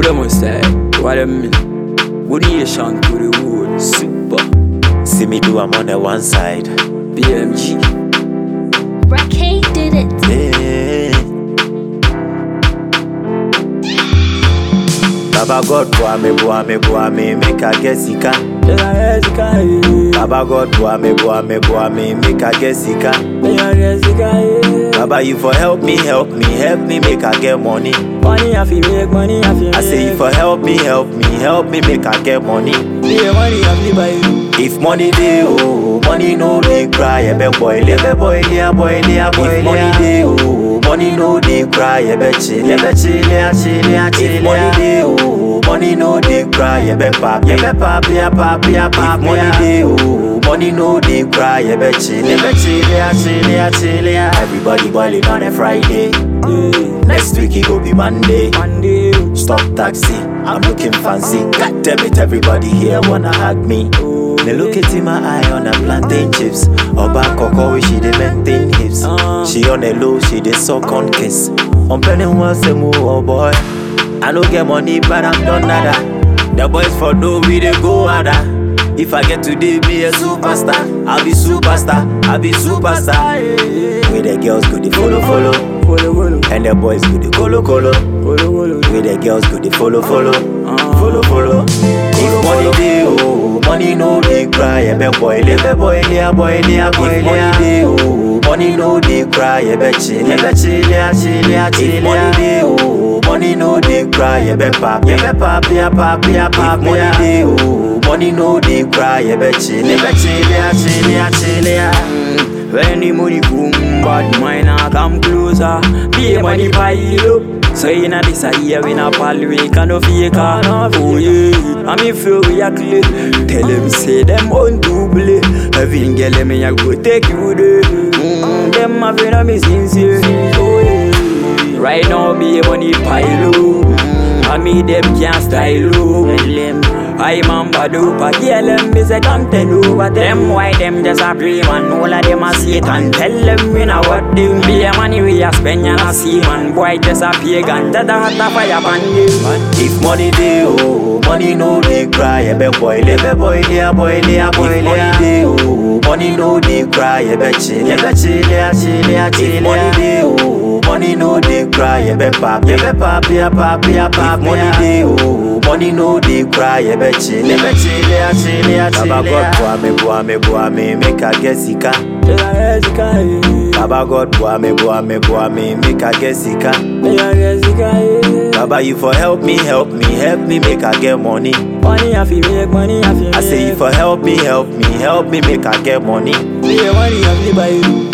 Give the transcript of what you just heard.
What am I say? What I mean? What do you shank to the wood? Super. See me do, I'm on the one side. BMG. Rackay did it. Yeah. Baba God, boy me, boy me, boy me, make a guess he can. Baba God, boy me, boy me, boy me, make a guess he can. Baba, you for help me, help me, help me, make I get money. Money I feel make money I feel I say you for help me, help me, help me, make I get money. Yeah, money I feel buy you. If money dey oh, money no dey cry, ebe boil, ebe boil, ya boil, ya boil. If money dey oh, money no dey cry, ebe chill, ebe chill, ya chill, ya chill. If money dey oh, money no dey cry, ebe pap, ebe pap, ya pap, ya pap. If money dey oh, money no dey cry, ebe chill, ebe chill, ya chill, ya chill, ya. Everybody boiling on a Friday. Yeah, Next week it go be Monday. Monday. Stop taxi, I'm looking fancy. God damn it, everybody here wanna hug me. They look it in my eye on the plantain chips. Oba Koko, she dey maintain hips. Uh. She on the low, she dey suck on kiss. On penny once a move, oh boy. I don't get money, but I'm done nada. The boys for no we dey go harder. If I get today, be a superstar. I'll be superstar, I'll be superstar. Where the girls go, they follow, follow. Follow, follow. And the boys go, they colo, colo. Follow, follow. Where the girls go, they follow, follow. Uh. Follow, follow. If money dey oh, money no dey cry, ebe boil, ebe boil, ya boil, ya boil. If money dey oh, money no dey cry, ebe chill, ebe chill, ya chill, ya chill. If money dey oh, money no dey cry, ebe pap, ebe pap, ya pap, ya pap. If money dey oh, money no dey cry, ebe chill, ebe chill, ya chill, ya chill, ya. When the money come, bad mind I come closer. Be a money pile up. So in a this a year we not pal we can no fake Oh yeah, I me feel we are clear. Tell them say them on double. Every girl me I go take you there. Mm, them a friend of me sincere. Oh yeah, right now be a money pile up. Mm, I me them can't style up. Tell them I man badu pa girl them be say come tell over them why them just a play man all of them a Satan tell them we know what them be a money we a spend and a see man boy just a pagan that a hot a fire pan them If money dey oh, money no dey cry, ebe boil, ebe boil, ya boil, ya boil. If money dey oh, money no dey cry, ebe chill, ebe chill, ya chill, ya chill. If money dey oh, money no dey cry, ebe pap, ebe pap, ya pap, ya pap. If money dey oh, money no dey cry, ebe chill, ebe chill, ya chill, ya chill. Baba God, boy me, boy me, boy me, make I guess he can. Baba God, boy me, boy me, boy me, make I guess he can. Baba, you for help me, help me, help me, make I get money. Money I feel make money I feel I say you for help me, help me, help me, make I get money. Yeah, money I feel buy you